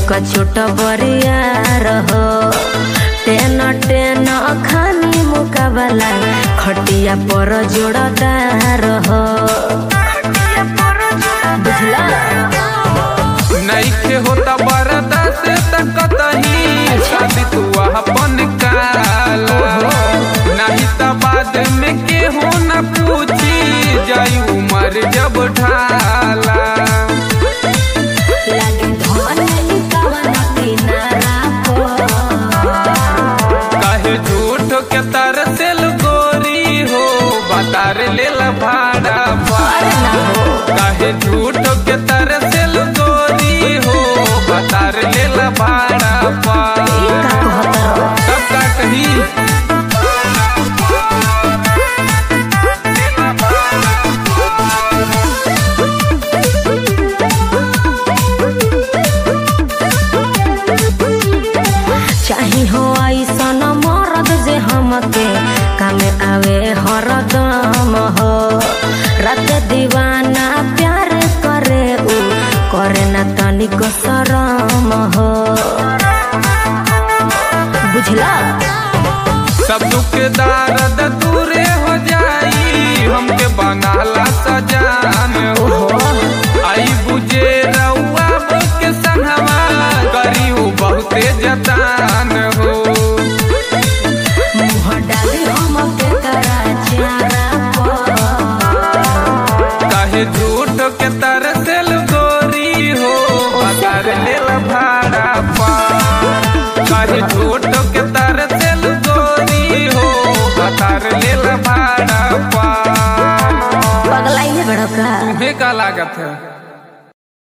का छोट बरिया रहो टेन टेन खानी मुकाबला खटिया पर जोड़दार हो बुझला नईखे होता बरदा से तकतही शादी तू अपन काला नहीं त बाद में केहू न पूछी जाई उमर जब ढाला लागे धन ई कवन किनारा पर काहे झूठ के तरसेल गोरी हो बतार लेल भाड़ा अरे ना हो काहे झूठ के तरसेल गोरी हो बतार लेल भाड़ा पा ई का कहत रहो सब का कही चाही हो ऐसन मरद जे हमके कामे आवे हरदम हो रात दीवाना प्यार करे उ करे ना तनिक शरम हो बुझला सब दुख दर्द दूरे हो जाई हमके बनाला सजान हो आई बुझे रउआ के संगवा करी उ बहुते जतान हो मुँह डाली हमके करा चारा पर काहे झूठ के तरसेल गोरी हो बता लेल भाड़ा पा काहे झूठ के तरसेल गोरी हो बता लेल भाड़ा पा पगलाई है बड़का तुम्हें का लागत है